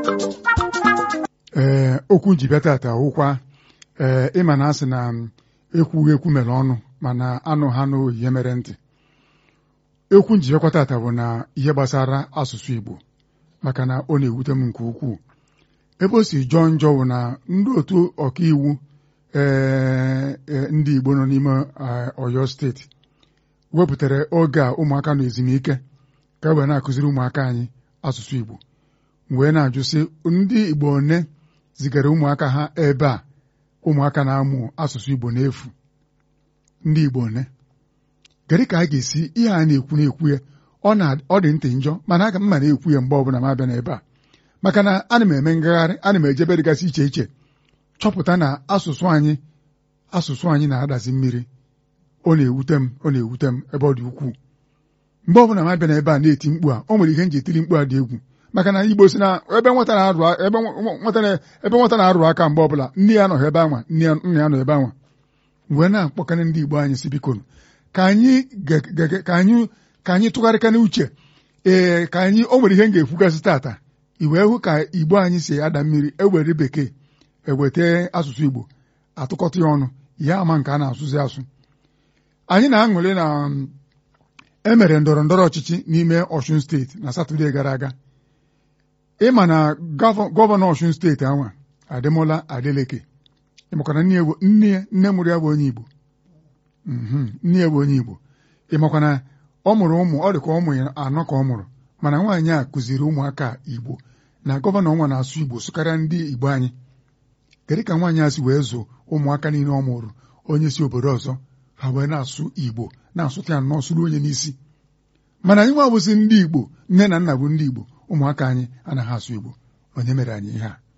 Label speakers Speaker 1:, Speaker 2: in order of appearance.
Speaker 1: ee okwu nji bịa tata wụkwa ee ịma na asị na ekwughị ekwu mere ọnụ mana anụ ha n'ohi ihe mere ntị ekwu nji bịakwa tata bụ na ihe gbasara asụsụ Igbo maka na ọ na-ewute m nke ukwuu ebe o si jọọ njọ bụ na ndị otu ọkaiwu ee ndị Igbo nọ n'ime Ọyọ steeti wepụtara oge a ụmụaka nọ ezumike ka e wee na-akụziri ụmụaka anyị asụsụ Igbo wee na-ajụ sị ndị Igbo one zigara ụmụaka ha ebe a ụmụaka na-amụ asụsụ Igbo n'efu ndị Igbo one kedu ka a ga-esi ihe a na-ekwu na-ekwu ya ọ dị ntị njọ mana aga m ma na-ekwu ya mgbe ọbụla m abịa n'ebe a maka na ana m eme ngagharị ana m ejebe dịgasị iche iche chọpụta na asụsụ anyị asụsụ anyị na-adazi mmiri ọ na-ewute m ọ na-ewute m ebe ọ dị ukwuu mgbe ọbụla m abịa n'ebe a na-eti mkpu a o nwere ihe nji etiri mkpu a dị egwu maka na Igbo si na ebe nwata na-arụ ebe nwata na-arụ aka mgbe ọbụla nne ya nọ ebe anwa nna ya nọ ebe anwa wee na-akpọkarị ndị Igbo anyị si biko ka anyị ka anyị ka anyị tụgharịkana uche ee ka anyị o nwere ihe m ga-ekwugasị tata i wee hụ ka Igbo anyị si ada mmiri ewere bekee eweta asụsụ Igbo atụkọta ya ọnụ ihe ama nke a na-asụzi asụ anyị na-aṅụrị na emere ndọrọ ndọrọ ọchịchị n'ime Ọshun steeti na Satọde gara aga ịma na gọvanọ Ọshun steeti anwa Ademola Adeleke ịmakwana nne ya nne mụrụ ya bụ onye Igbo nne ya bụ onye Igbo ịmakwana ọ mụrụ ụmụ ọ dị ka ụmụ ya anọ ka ọ mụrụ mana nwaanyị a kụziri ụmụaka Igbo na gọvanọ nwa na-asụ Igbo sụkarịa ndị Igbo anyị kedu ka nwaanyị a si wee zụ ụmụaka niile ọ mụrụ onye si obodo ọzọ ha wee na-asụ Igbo na-asụta ya nnọọ sụrụ onye n'isi mana anyị nwa bụzi ndị Igbo nne na nna bụ ndị Igbo ụmụaka anyị anaghị asụ Igbo onye mere anyị ihe a